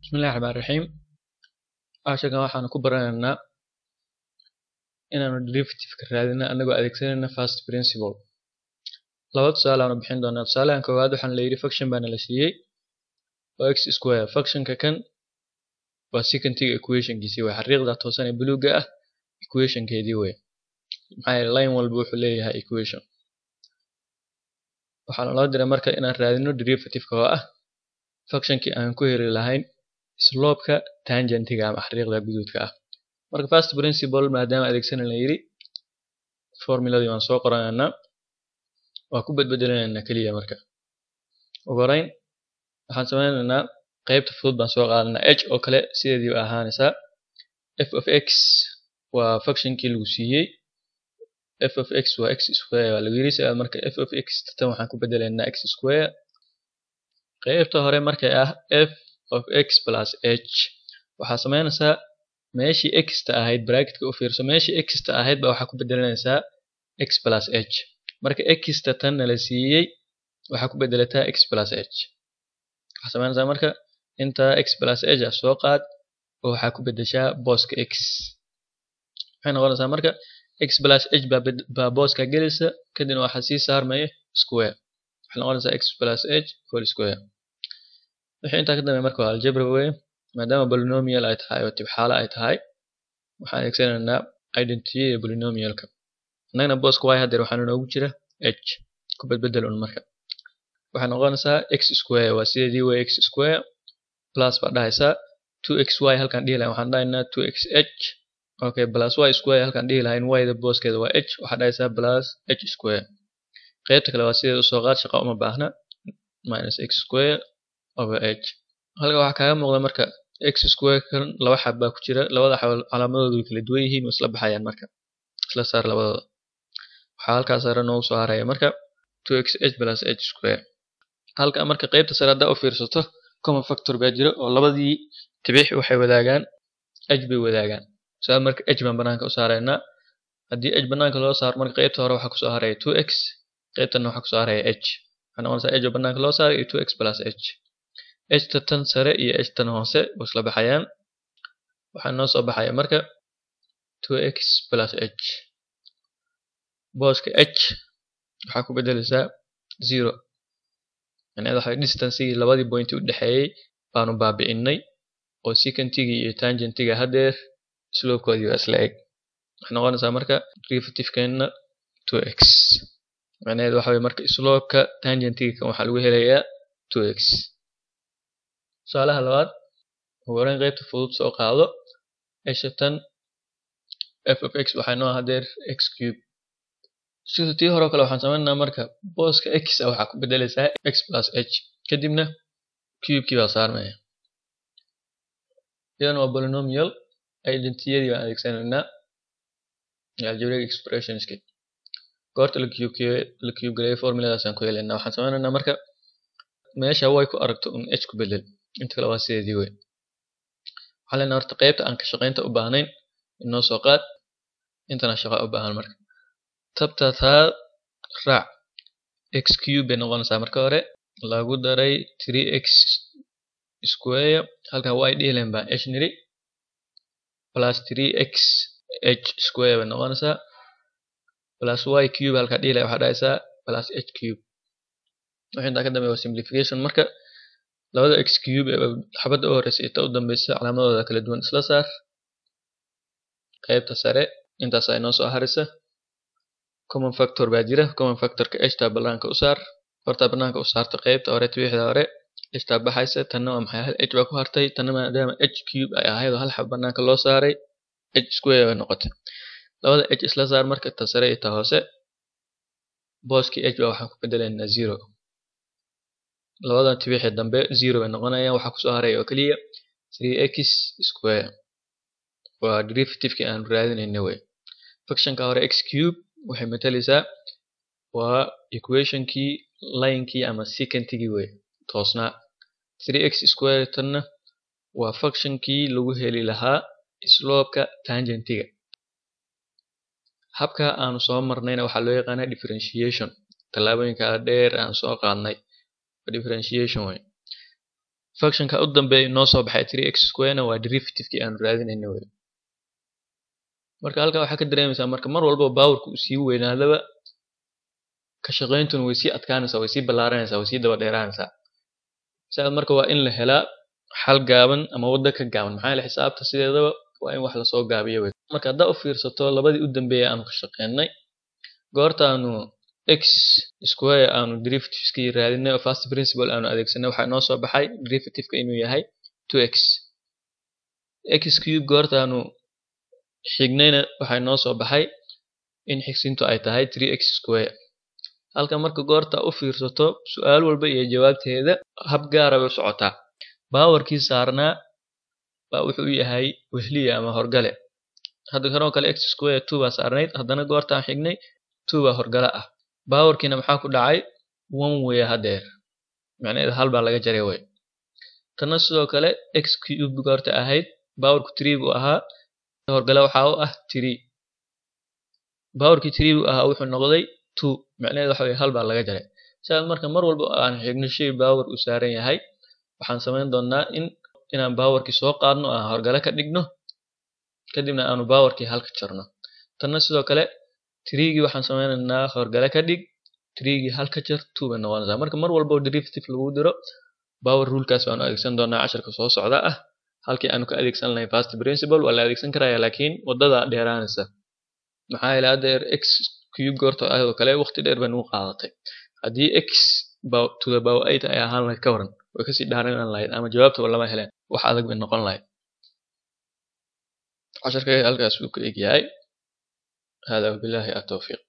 Bismillahi Raxmaani Raxiim. Casharkan waxaan ku baranaynaa inaanu derivative-ka raadino anagoo adeegsanayna first principle. Laba tusaale aanu bixin doonaa. Tusaalahan koowaad waxaan la yidhi function baa nala siiyey oo x square. Functionka kan waa secant-iga equation-kiisii wey. Xariiqda toosan ee buluugga ah equation-keedii wey. Maxaa yeelay line walba wuxuu leeyahay equation. Waxaa naloo diray marka inaan raadino derivative-ka oo ah function-kii aan ku heli lahayn slope-ka tangent-iga ama xariiqda guduudka ah. Marka first principle maadaama adeegsanayna la yidhi formuladii waan soo qoranaynaa. Waa ku badbeddelanaynaa keliya marka. Ugu horreyn waxaan sameynaynaa qaybta fudud baan soo qaadanaa h oo kale sideedii bay ahaanaysaa. f of x waa function-kii lagu siiyey. f of x waa x square waa lagu yidhi sidaa marka f of x tan waxaan ku beddelaynaa x square. Qaybta hore markay ah f of x plus h waxaa sameynaysaa meeshii x ta ahayd bracketka u fiirso meeshii x ta ahayd baa waxaa ku beddelanaysaa x plus h. Marka x ta tan nala siiyey waxaa ku beddelataa x plus h. Waxaa sameynaysaa marka intaa x plus h ah soo qaad oo waxaa ku beddeshaa booska x. Waxay noqonaysaa marka x plus h baa, baa booska gelaysa kadibna waxaa sii saarmaya square. Waxay noqonaysaa x plus h whole square. Wixii intaa ka dambeeya marka waa algebra wey maadaama polynomial ay tahay oo tibxaalo ay tahay waxaan adeegsanaynaa identity-ga polynomial-ka. Annagana booska y haddeer waxaa inoogu jira h ku bedbeddel un marka. Waxay noqonaysaa x square waa sideedii wey x square plus baa dhahaysaa 2xy halkaan dhihi lahayn waxaan dhahaynaa 2xh okay plus y square halkaan dhihi lahayn y-da booskeeda waa h waxaa dhahaysaa plus h square. Qaybta kale waa sideeda usoo qaad shaqo uma baahna minus x square over h. Halkan waxaa kaaga muuqda marka x square kan laba xab baa ku jira labada xab calaamadoodu way kala duwan yihiin way isla baxayaan marka isla saar labadooda. Waxaa halkaas sare noogu soo haraya marka 2xh plus h square. Halka marka qaybta sare haddaa u fiirsato common factor baa jira oo labadii tibix waxay wadaagaan h bay wadaagaan. Sidaa marka h baan banaanka u saaraynaa. Haddii h banaanka loo saaro marka qaybta hore waxaa kusoo haraya 2x qaybtana waxaa kusoo haraya h. Waxay noqonaysaa h oo banaanka loo saaray iyo 2x plus h. h ta tan sare iyo h tan hoose way isla baxayaan. Waxaa noo soo baxaya marka 2x plus h. Booska h waxaa ku beddelaysaa zero. Macnaheedu waxa distance-gii labadii point u dhexeeyay baanu baabi'inay oo secant-igii iyo tangent-iga haddeer slope-koodii waa isla eg. Waxay noqonaysaa marka derivative-keenna 2x. Macnaheedu waxa weye marka slope-ka tangent-iga kan waxaa lagu helayaa 2x. Tusaalaha labaad ugu horreyn qaybta fudud soo qaado h tan f of x waxay noo haddeer x cube. Sida tii hore oo kale waxaan sameynaynaa marka booska x ah waxaa ku beddelaysaa x plus h kadibna cube-kii baa saarmaya. Iyadana waa polynomial identity-yadii baan adeegsanaynaa iyo algebraic expressions-ki. Goorta la cube la cube gareeyo formuladaasaan ku helaynaa. Waxaan sameynaynaa marka meesha y ku aragto un h ku beddel inta kale waa sideedii wey. Waxaan leenahay horta qaybta aan ka shaqaynta u baahnayn inoo soo qaad intana shaqo u baahan marka. Tabta taa raac x cube bay noqonaysaa marka hore lagu daray 3x square halkan y dhihi lahayn baan h niri plus 3x h square bay noqonaysaa plus y cube halkaa dhihi lahayn waxaa dhahaysaa plus h cube. Wixii intaa ka dambeeya waa simplification marka labada x cube ee xabadda u horeysa iyo ta u dambeysa calaamadooda kala duwan isla saar. Qaybta sare intaas ay noo soo haraysa. Common factor baa jira common factor-ka h taa banaanka u saar. Horta banaanka u saarta qaybta hore tibixda hore h taa baxaysa tanna waa maxay hal h baa ku hartay tanna maadaama h cube ay ahayd oo hal xab banaanka loo saaray h square bay noqotay. Labada h isla saar marka ta sare iyo ta hoose booskii h baa waxaan ku beddelaynaa zero. Labadan tibixi dambe zero bay noqonayaan waxaa kusoo haraya oo keliya 3x square. Waa derivative-kii aan raadinayna wey. Function-ka hore x cube waxay matalaysaa waa equation-kii line-kii ama secant-igii wey toosnaa. 3x square tanna waa function-kii lagu heli lahaa slope-ka tangent-iga. Habka aanu soo marnayna waxaa loo yaqaanaa differentiation. Tallaabooyinka dheer aan soo qaadnay differentiation way. functionka u dambeeya noo soo baxay 3x square-na waa derivative-kii aanu raadinayna wey marka halkaa waxaa ka dareemaysaa marka mar walba powerka uu sii weynaadaba ka shaqayntuna way sii adkaanaysaa way sii ballaaranaysaa way sii daba dheeraanaysaa sidaas marka waa in la helaa xal gaaban ama waddo ka gaaban maxaa yeele xisaabta sideedaba waa in wax lasoo gaabiyo wey marka haddaa u fiirsato labadii u dambeeyay aanu ka shaqeynay goortaanu x square aanu derivativeski raadinay oo first principle aanu adeegsanay waxaa inoo soo baxay derivativeka inuu yahay 2x x cube goortaanu xignayna waxaa inoo soo baxay in xigsintu ay tahay 3x square halka marka goorta u fiirsato su-aal walba iyo jawaabteeda hab gaara bay u socotaa baawarkii saarnaa baa wuxuu yahay wehliya ama horgale hadda kanoo kale x square 2 baa saarnayd haddana goortaan xignay 2 baa horgale ah baawarkiina maxaa ku dhacay one way hadeer macnaheedu hal baa laga jaray way tanna sidoo kale x cube goorta ahayd baawarku 3 buu ahaa horgale waxaa u ah 3 baawarkii 3 buu ahaa wuxuu noqday 2 macnaheedu waxa weye hal baa laga jaray sidaas marka mar walba aan xigno shay baawar uu saaran yahay waxaan samayn doonaa in inaan baawarkii soo qaadno aan horgale ka dhigno kadibna aanu baawarkii halka jarno tanna sidoo kale tiriigii waxaan sameynaynaa horgale ka dhig tiriigii halka jar two bay noqonaysaa marka mar walba oo derivative lagu diro power rulekaas baanu adeegsan doonaa casharka soo socda ah halkii aanu ka adeegsan lahayn first principle waa la adeegsan karaya laakiin wadada dheeraanaysa maxaa yeele haddeer x cube goorta ayadoo kale waqti dheer bay nagu qaadatay haddii x to the power eight ay ahaan lahayd ka waran way kasii dhaaran lahayd ama jawaabtaba lama heleen wax adag bay noqon lahayd casharka halkaas uu ka egyahay هذا وبالله التوفيق